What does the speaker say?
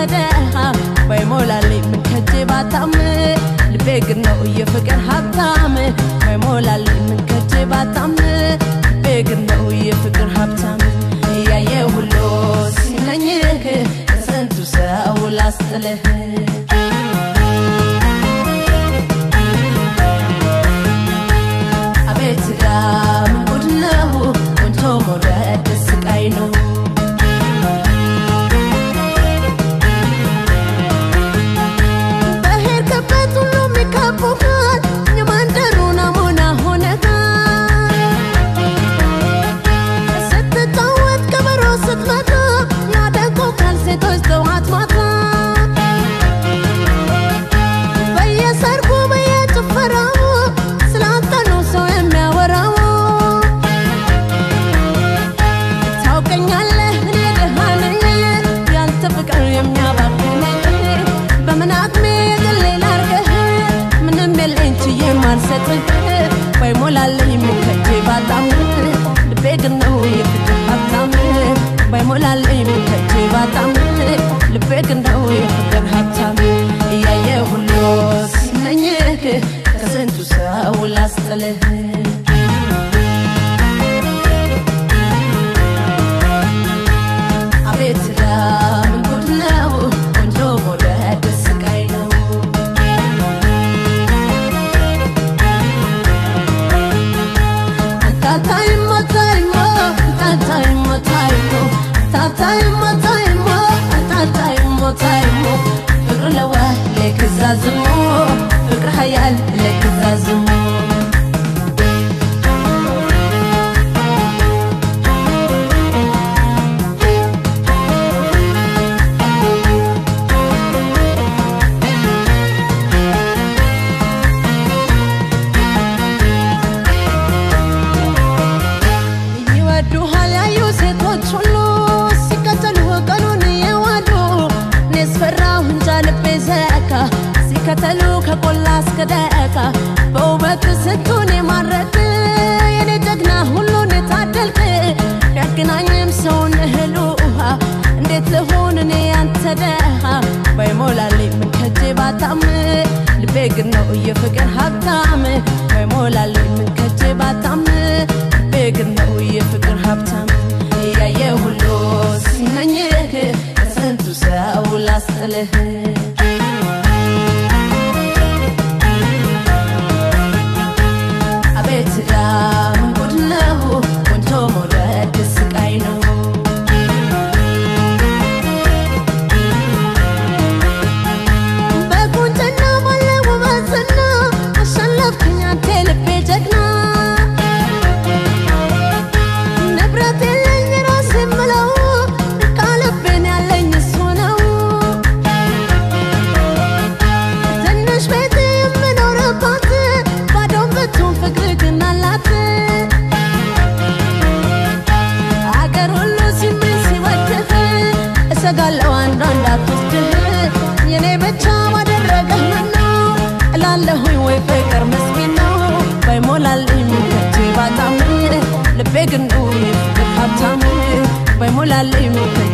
ደሃ ባይሞላልኝ ምን ከጄ ባጣም ልቤ ግን ነው የፍቅር ሀብታም ባይሞላልኝ ምን ከጄ ባጣም ልቤ ግን ነው የፍቅር ሀብታም እያየ ሁሉ ሲመኝህ ከስንቱ ሰው ላስጥልህ አቤት ዳም ጉድ ነው ቆንጆ መውደድ ስቃይ ነው በሄድክበት ሁሉ የሚከቡሃል የመንደሩ ናሙና ሆነሃል ስትጫወት ከበሮ ስትመታ ያደንቁሃል ሴቶች ጠዋት ማታ በየሰርጉ በየጭፈራው ስላንተ ነው ሰው የሚያወራው ታውቀኛለህ እኔ ደሃ ነኝ ያንተ ፍቅር የሚያባክነኝ በምን አቅሜ የግሌ ላርገህ ምንም የለኝ ችዬ ማልሰጥህ ባይሞላልኝ ምከጄ ባጣም ልቤ ግን ነው የፍቅር ሀብታም ባይሞላልኝ ምከጄ ባጣም ልቤ ግን ነው የፍቅር ሀብታም እያየ ሁሉ ሲመኝህ ከስንቱ ሰው ላስጥልህ አቤት ዳምን ጉድ ነው ቆንጆ መውደድ ስቃይ ነው ታታይሞ ታይሞ ታታይሞ ታይሞ ታታይሞ ታይሞ ታታይሞ ታይሞ ፍቅር ለዋ ለክዛዝሞ ፍቅር ሀያል ለክዛዝሞ ይወዱሃል ያዩ ሴቶች ሁሉ ሲከተሉ ቀኑን የዋሉ እኔስ ፈራሁ እንጃ ልቤ ዘካ ሲከተሉ ከቆላ እስከ ደቃ በውበት ስንቱን የማረክ የኔ ጀግና ሁሉን የታደልክ ያገናኝም ሰውን እህል ውሃ እንዴት ልሆን እኔ ያንተ ደሃ ባይሞላልኝ ምን ከጄ ባጣም ልቤ ግን ነው የፍቅር ሀብታም ባይሞላልኝ ምን ከጄ ባጣም ልቤ ግን ነው የፍቅር ሀብታም እያየ ሁሉ ሲመኝህ ከስንቱ ሰው ላስጥልህ አቤት ዳም ጉድ ነው ቆንጆ መውደድ ስቃይ ነው በቁንጅና ባለ ውበትና አሸነፍክኝ አንተ ልቤ ጀግና ንብረት የለኝ ራሴ የምለው ቃልቤን ያለኝ እሱ ነው ትንሽ ቤት የምኖርባት ባዶን ብትሆን ፍቅር ግን አላት አገር ሁሉ ሲመኝ ሲወድህ እሰጋለሁ አንዷ እንዳትወስድህ የኔ ብቻ ባደረገህ ምነው እላለሁኝ ወይ ፍቅር መስኪን ነው ባይሞላልኝ ምከቼ ባጣም ልቤ ግን ነው የፍቅር ሀብታም ባይሞላልኝ ምከቼ